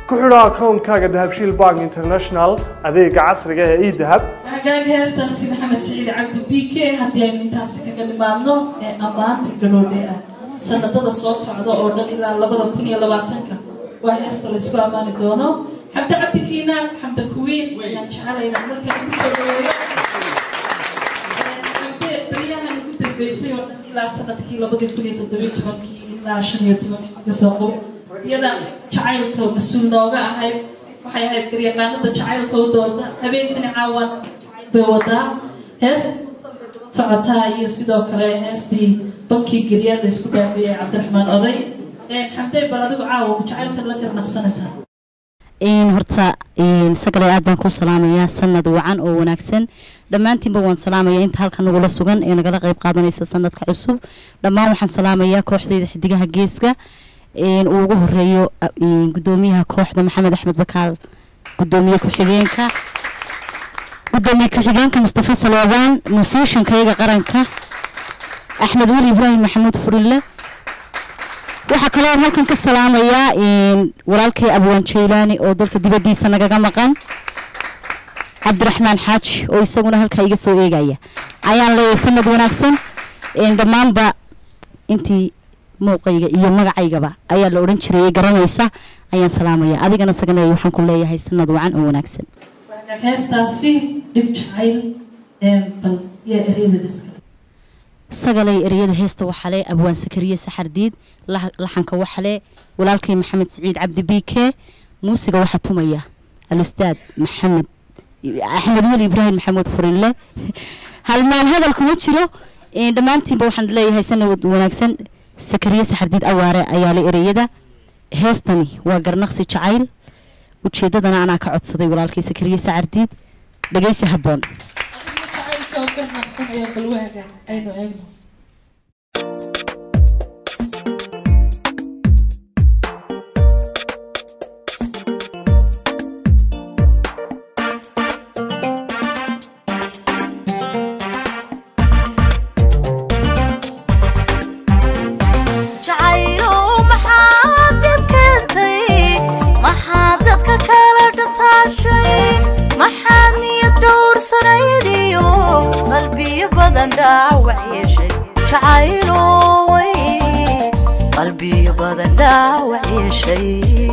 ku xidho akoonkaaga dahabshiil bank international adeega casriga ee edahab hagaag heestaasi maxamed siciid cabdi b k haddii aynu intaasi kaga dhimaadno ee ammaanta galoodhe ah sanadada soo socda oo dhan ilaa labada kun iyo labaatanka waa heesta laysku ammaani doono xamde cabdi kiinaan xamde kuwiin ayaan jecelaynaa markaan ugu soo dhaweeyo xamde baryahan ugu dambeysay oo dhan ilaa sanadkii labadii kun iyo toddobiyo tobankii ilaa shan iyo tobankii kasoo qob iyada jacaylka mas-uul nooga ahayd waxay ahayd garyaqaanada jacaylka u dooda habeenkani caawan bay wadaa hees socotaa iyo sidoo kale heestii bankii geryaada isku dhaafeeyay cabdiraxmaan oday xamdey bal adigu caawa jacaylka la garnaqsanaysaa horta sagale aad baan ku salaamayaa sanad wacan oo wanaagsan dhammaantiinba waan salaamaya inta halka nagula sugan ee nagala qeyb qaadanaysa sanadka cusub dhammaan waxaan salaamayaa kooxdeyda xidigaha geeska uu ugu horeeyo gudoomiyaha kooxda maxamed axmed bakaal gudoomiye ku-xigeenka gudoomiye ku-xigeenka mustafa saleebaan musiishankayaga qaranka axmed weli ibraahim maxamuud furinle waxaa kaloo halkan ka salaamayaa walaalkay abwaan jaylaani oo dalka dibadiisa nagaga maqan cabdiraxmaan xaaji oo isaguna halkaa iga soo eegaya ayaan leeyahay sanad wanaagsan dhammaanba intii muuqayga iyo magacaygaba ayaa la odhan jirayay garanaysa ayaan salaamaya adigana sagana waxaan ku leeyahay sanad wacan oo wanaagsan heestaasi dhib jacayl bal yaa ereydadiska sagalay ereyada heesta waxale abwaan sakariye saxardiid laxanka waxale walaalkay maxamed siciid cabdi b k muusiga waxaa tumaya alustaad maxamed axmed weli ibraahim maxamuud furinle halmaan hadal kuma jiro dhammaantiinba waxaan leeyahay sanad wanaagsan sakariye saxardiid awaare ayaa la ereyada heestani waa garnaqsi jacayl ujeedadana anaa ka codsaday walaalkay sakariye saxardiid dhegeysi habboon jacaylka oo garnaqsanaya bal waaga aynu eegno qalbiyo badan dhaawac yeeshay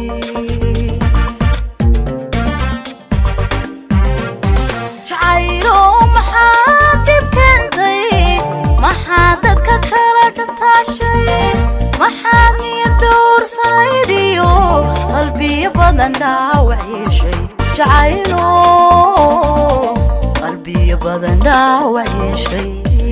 jacaylo maxaa dib keentay maxaa dadka kala dhataashay maxaad niyad dhowrsanayd qalbiyo badan dhaawac yeeshay jacaylo qalbiyo badan dhaawac yeeshay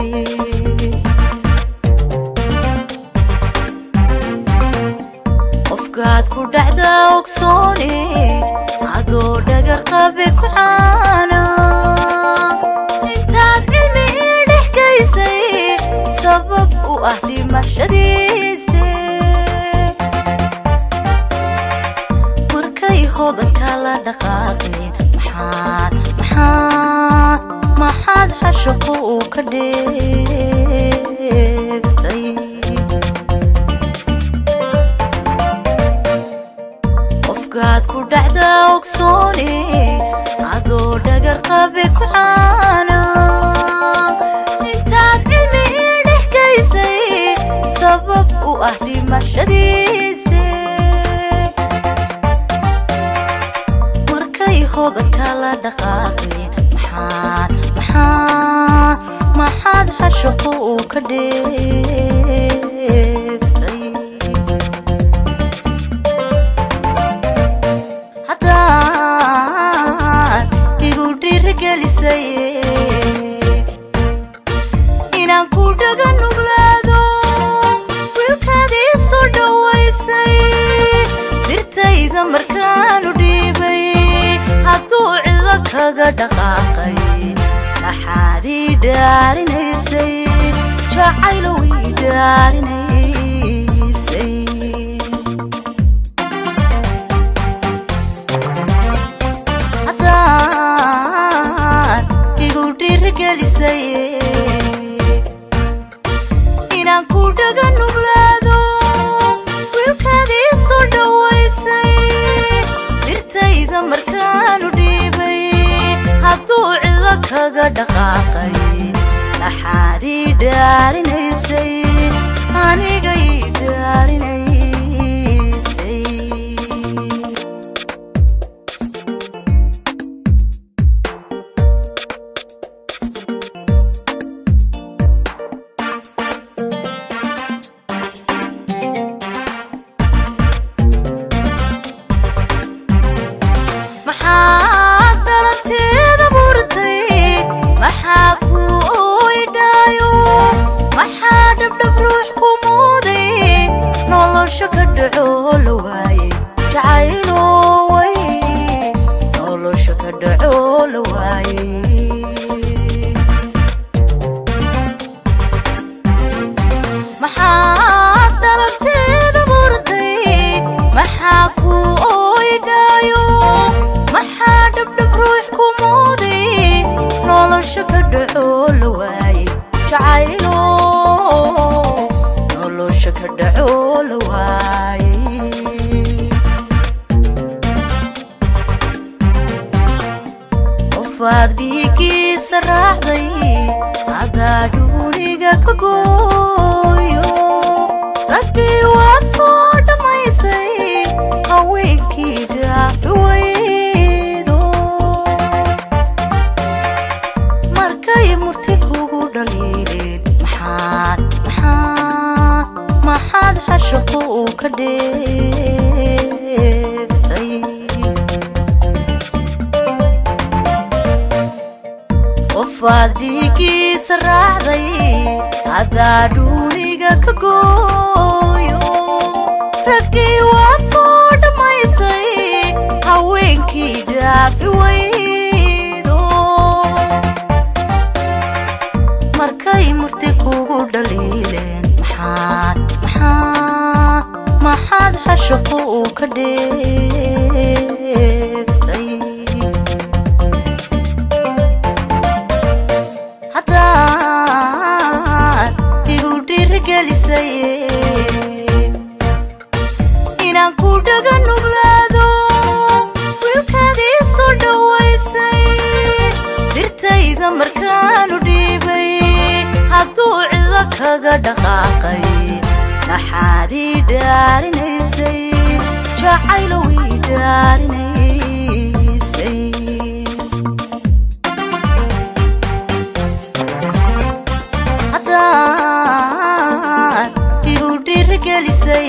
qofkaad ku dhacda ogsooni adoo dhagar qabe ku caana intaad cilmi ii dhex gaysay sabab u ah dhimashadiise markay hodanka la dhaqaaqeen maxaad maxaad maxaad xashaqo uu ka dheeftay qofkaad ku dhacda ogsooni adoo dhagar qabe ku caana intaad cilmi ii dhex gaysay sabab u ah dhimashadiise markay hodanka la dhaqaaqeen maxaad maxaad maxaad xashaqo uu ka dheeftay haddaad igu dhiirigelisay inaan ku dhaga nuglaado wiilkaad ii soo dhowaysay sirtayda markaanu dhiibay hadduu cido kaga dhaqaaqay maxaad ii dhaarinaysay jacaylow ii dhaarinaysay haddaad igu dhiirigelisay inaan ku dhaga nuglaado wiilkaad ii soo dhowaysay kaga dhaqaaqay maxaad ii dhaarinaysay aniga ii dhaarinaysay maxaad dhalanteeda burtay maxaa ku oydhaayo maxaa dhabdhab ruux ku muuday nolosha ka dhaco la waaye jacaylo way nolosha ka dhaco la waaye maxaad dhalanteeda burtay maxaa ku oydhaayo maxaa dhabdhab ruux ku muuday nolosha ka dhaco la waaye jacaylo nolosha ka dhaco la waaye qofaad dhiigiisa raacday adaa dhuuniga ka gooyo raggii waad soo dhammaysay haweenkii dhaafi waydo markay murti kugu dhaliileen maxaad maxaad maxaad xashaqo uu ka dheeftay qofaad dhiigiisa raacday haddaa dhuuniga ka gooyo raggii waad soo dhammaysay haweenkii dhaafi waydo markay murti kugu dhaliileen maxaad maxaad maxaad xashaqo uu ka dheeftay haddaad igu dhiirigelisay inaan ku dhaga nuglaado wiilkaadii soo dhowaysay sirtayda markaanu dhiibay hadduu cidlo kaga dhaqaaqay maxaad ii dhaarinaysay jacaylow ii dhaarinaysay haddaad igu dhiirigelisay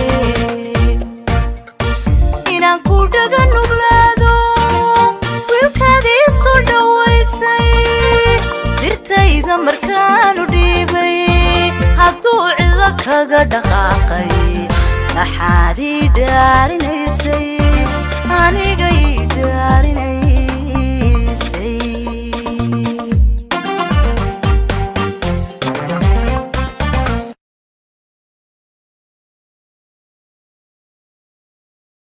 inaan ku dhaga nuglaado wiilkaadii soo dhowaysay sirtayda markaanu dhiibay hadduu cidlo kaga dhaqaaqay maxaad ii dhaarinaysay aniga ii dhaarinaysay